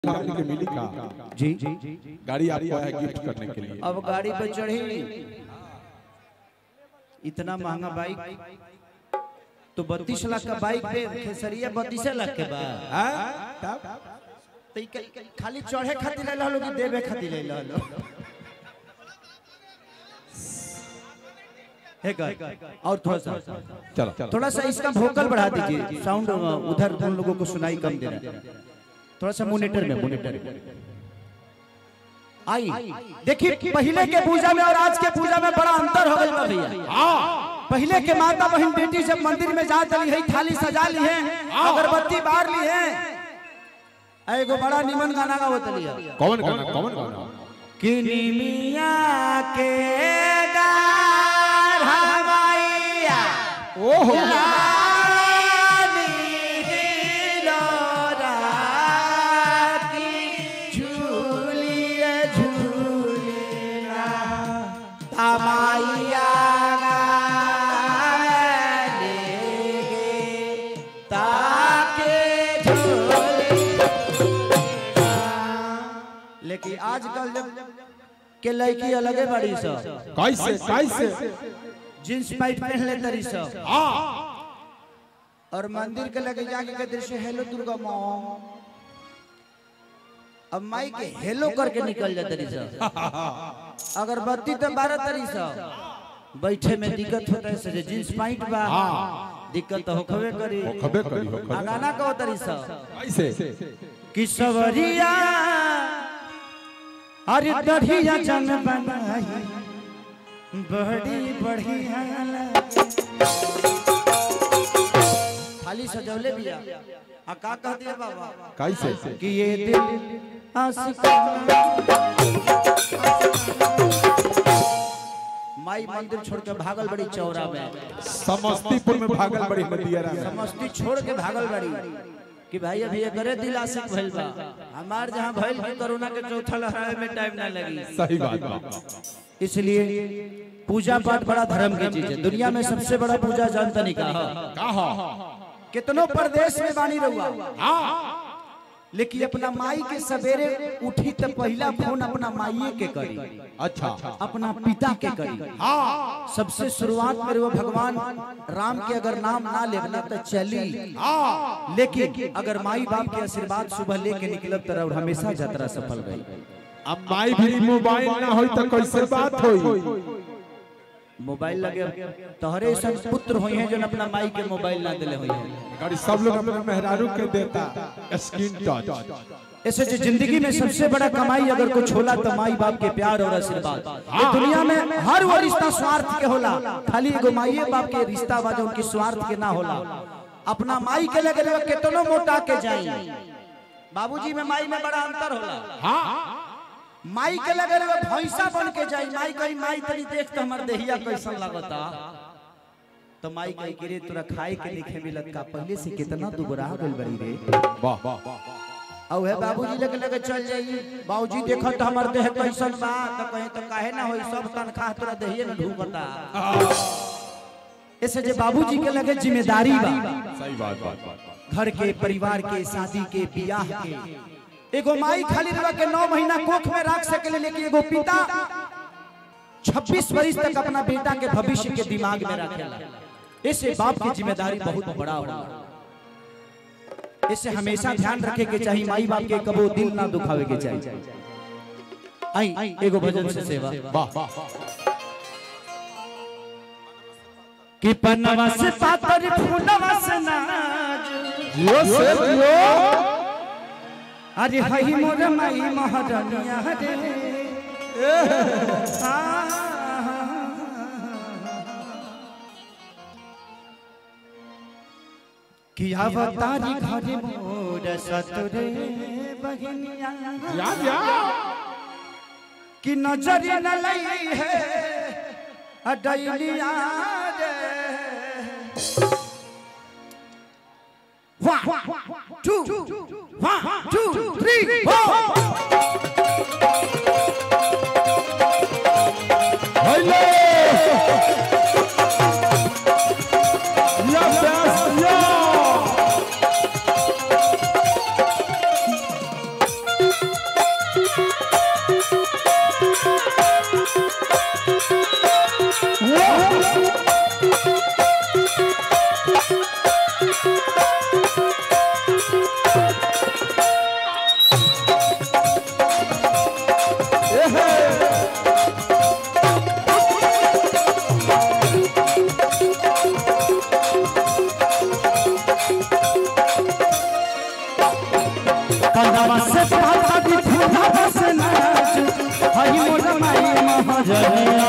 Family के मिली का जी गाड़ी आपको है गिफ्ट करने के लिए अब गाड़ी पे चढ़ी इतना महंगा बाइक तो बत्तीस लाख का बाइक पे खेसरिया बत्तीस लाख के बा हाँ? तब तो ई क- खाली चढ़े खातिर ले लो कि देवे खातिर ले लो है का और थोड़ा सा चलो चलो थोड़ा सा इसका वोकल बढ़ा दीजिए साउंड उधर उन लोगों को सुनाई कम दे रहा है थोड़ा सा मोनिटर में मोनिटर में आई देखिए पहले के पूजा में और आज के पूजा में बड़ा अंतर हो गई बा भैया पहले के माता बहन बेटी जब मंदिर में जा चली है थाली सजा ली है अगरबत्ती बार ली है एगो बड़ा निमन गाना का होतली है कौन गाना कौन गाना किनी मिया के डार हमाइया ओहो रानी हिलोरा की झूलिए झूलिना तमाइया लेगे ताके झूली लेकिन आजकल जब के लड़की अलगे बड़ी सब कैसे कैसे जींस पैंट पहन ले तरी सब हाँ और मंदिर के लगे जाके के दृश्य हेलो दुर्गा माँ अब माई के हेलो करके निकल जा तरी सब अगरबत्ती तो बारह तरी सब बैठे में दिक्कत होता है से जींस पैंट बा दिक्कत तो होखबे करी खबे करी हो आ गाना का तरी सब कैसे कि सवरिया अरे दढ़िया जन बनाई बड़ी बढ़िया खाली सजौले बिया आ का कह दिया बाबा कैसे कि ये दिल आशिकाना माई मंदिर छोड़ के भागल बड़ी चौरा में समस्तीपुर में भागल बड़ी नदियारा में समस्ती छोड़ के भागल बड़ी कि भाई अभी करे दिल आशिक भइल बा हमार जहां भइल कि कोरोना के चौथा लहराए में टाइम ना लगी सही बात बा इसलिए पूजा पाठ बड़ा धर्म की चीज है दुनिया में सबसे बड़ा पूजा जानता नहीं कहा कहा कितनों प्रदेश में बानी रहुआ लेकिन अपना माई के सवेरे उठी तो पहला फोन अपना माई के करी अच्छा अपना पिता के करी सबसे शुरुआत में वो भगवान राम के अगर नाम ना लेना तो चली लेकिन अगर माई बाप के आशीर्वाद सुबह लेके निकलब तरह हमेशा यात्रा सफल गई अब माई भी मोबाइल ना होई तो कैसे बात होई मोबाइल लगे तोहरे सब पुत्र हुई हैं जो अपना माई के मोबाइल ना दिले हुई हैं गाड़ी सब लोग अपने मेहरारू के देता स्क्रीन टच ऐसे जो जिंदगी में सबसे बड़ा कमाई अगर कुछ होला तो माई बाप के प्यार और आशीर्वाद ये दुनिया में हर वो रिश्ता स्वार्थ के होला खाली एगो माई बाप के रिश्ता बा जो उनकी स्वार्थ के ना होला अपना माई के लगे लगे कितनो मोटा के जाई बाबूजी में माई में बड़ा अंतर होला माई के लगे लगे भैंसा बन के जाई माई कही माई तनी देख तो हमर देहिया कैसन लगता तो माई कही कि रे तोरा खाए के लिखे मिलत का पहले से कितना दुबरा गइल बड़ी रे वाह वाह और है बाबूजी लगे लगे चल जाई बाबूजी देखो तो हमर देह कैसन बा तो कहीं तो काहे ना होई सब तनखा तोरा देहिए न ढूंढता ऐसे जे बाबूजी के लगे जिम्मेदारी बा सही बात बात बात घर के परिवार के शादी के बियाह के एगो माई खाली रह के नौ महीना कोख में रख सके लेकिन एगो पिता 26 वर्ष तक अपना बेटा के भविष्य के दिमाग में रखेला ऐसे बाप की जिम्मेदारी बहुत बड़ा होला इससे हमेशा ध्यान रखे के चाहिए माई बाप के कबो दिल ना दुखावे के चाहिए आई एगो भजन से सेवा वाह वाह कि पन्नवा से पातर फूलवा से नाज जियो से जियो अरे हई मोर माई महारानिया रे आ। कि अवतारी घरे मोर सतरे बहिनिया याद याद कि नजर न लई है अडैलिया रे One, two, one, two, three, four. Hello या प्यास या से पाता दी फूला से नाचू हई मोर माई महाजनिया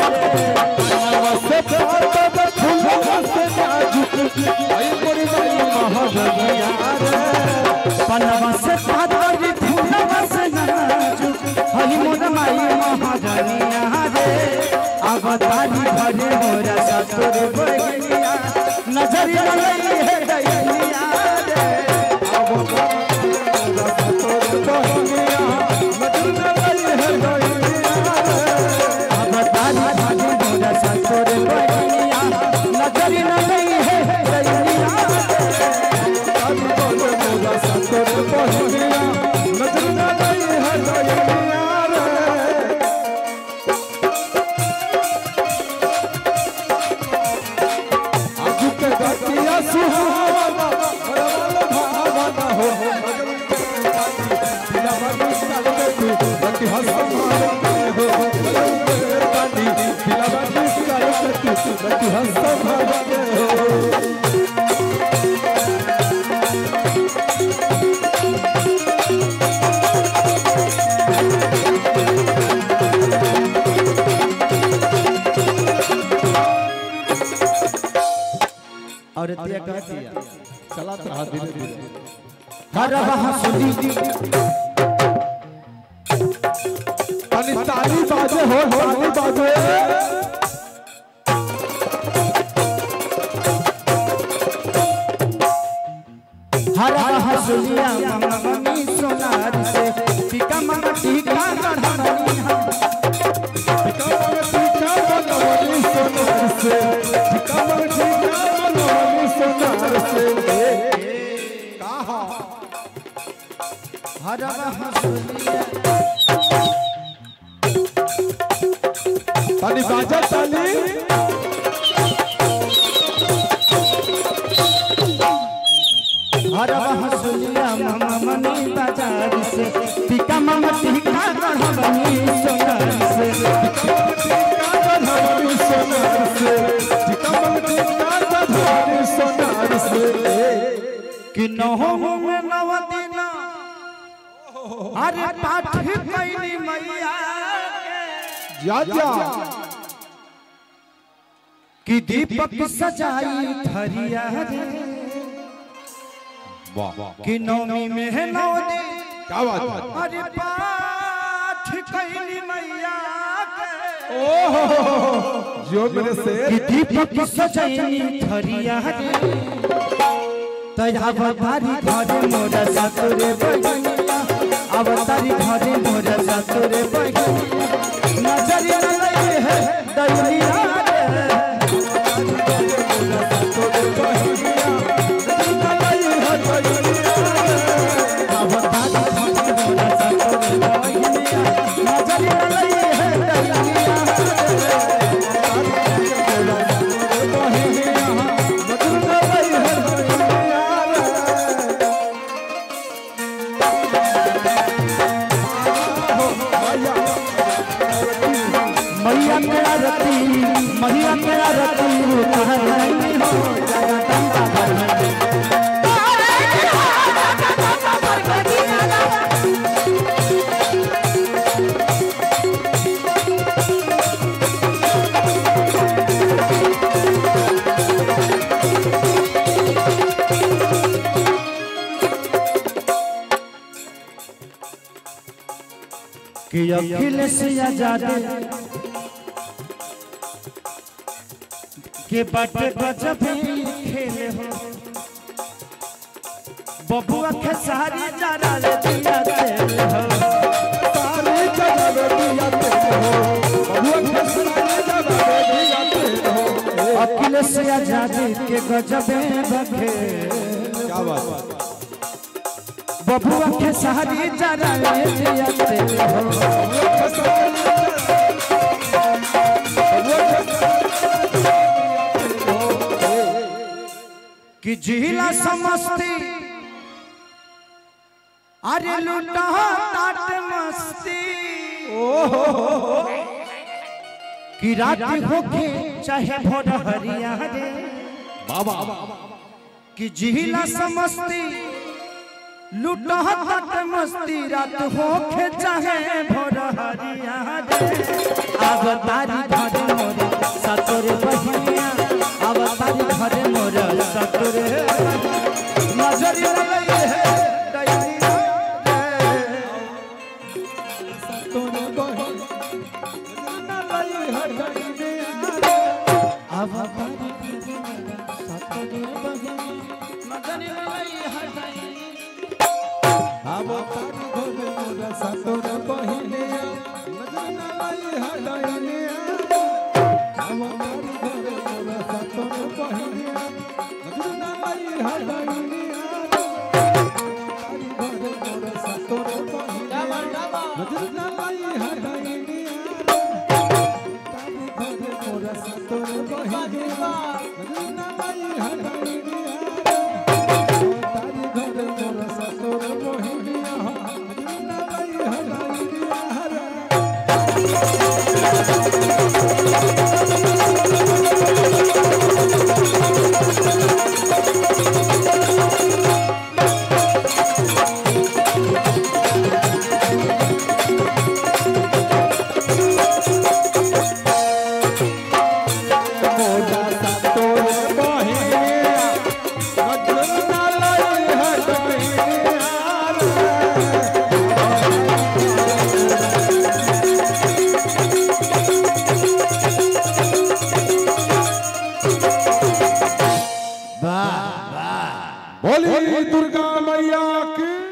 से पाता द फूलवा से नाजुक आई मोरी माई महाजनिया रे पनवा से पाता दी फूला से नाचू हई मोर माई महाजनिया रे अवतारी भरे मोरा सतुर बगिया नजर लई है दैनिया रे अवतारी भरे मोरा सतुर बगिया नजर लई है दैनिया रे और दिया कह दिया चलात रहा धीरे धीरे हर हंसुली ताली ताली बाजे हो ताली बाजे हर हंसुलिया मम्मी सोनार से टीका मम्मा टीका गढ़नी हम कमर टीका बनवनी सोनार से कमर टीका बनवनी सोनार से कहा हर हंसुलिया ताली बाजा ताली हर हंसुलिया मम्मी बाजार से टीका मम्मा टीका गढ़नी सोनार से टीका बनवनी सोनार से कमर टीका बनवनी सोनार से कि नहो में नव दिन अरे पाठ कैली मैया के। जा जा कि दीपक सजाई थरिया रे वाह वाह कि नवमी में है नौ दिन क्या बात है अरे पाठ कैली मैया के। जो मेरे कि शेर दीपक सजाई थरिया रे तया बारी घरे मोरा सातुरे बगिया अवतारी घरे मोरा सातुरे बगिया नजर न लगे है दैनिया रे अवतारी घरे मोरा सातुरे बगिया नजर न लगे है दैनिया रे मैया मेरा रति मैया मेरा रति कहनी हो जगदम्बा भगवती कि अखिलेश आजाद के बाटे गजब खेले हो बबुआ के सारी जरा ले दिया तेल हो तारी जगह दिया तेरे हो बहुआ खसरा जगह दिया तेरे हो अखिलेश आजाद के गजब बखे क्या बात है बबुआ के सारी जरा ले दिया तेल हो कि जिला समस्ती अरे लूटा ताट मस्ती कि रात होके चाहे भोर हरिया रे बाबा कि जिला समस्ती लुटहत मस्ती रात होखे चाहे भोर हरिया रे अब तारी घरे मोर सतुर बहिया अब तारी घरे मोर सतुर नजर लगे है दैनिया रे तोरे बहिन ना लई हटई दिया अब तारी सतुर बहिया नजर लगे है दैनिया अब तारी घरे मोरा सतोर बहिनिया नजर ना लई हटई दिया अब तारी घरे मोरा सतोर बहिनिया नजर ना लई हटई दिया तारी घरे मोरा सतोर बहिनिया नजर ना लई हटई दिया तारी घरे मोरा सतोर बहिनिया नजर ना लई हटई दिया तारी घरे मोरा सतोर बहिनिया नजर ना लई हटई दिया मोरा सतोर बहिनिया नजर ना लई हटई दिया बोली दुर्गा मैया की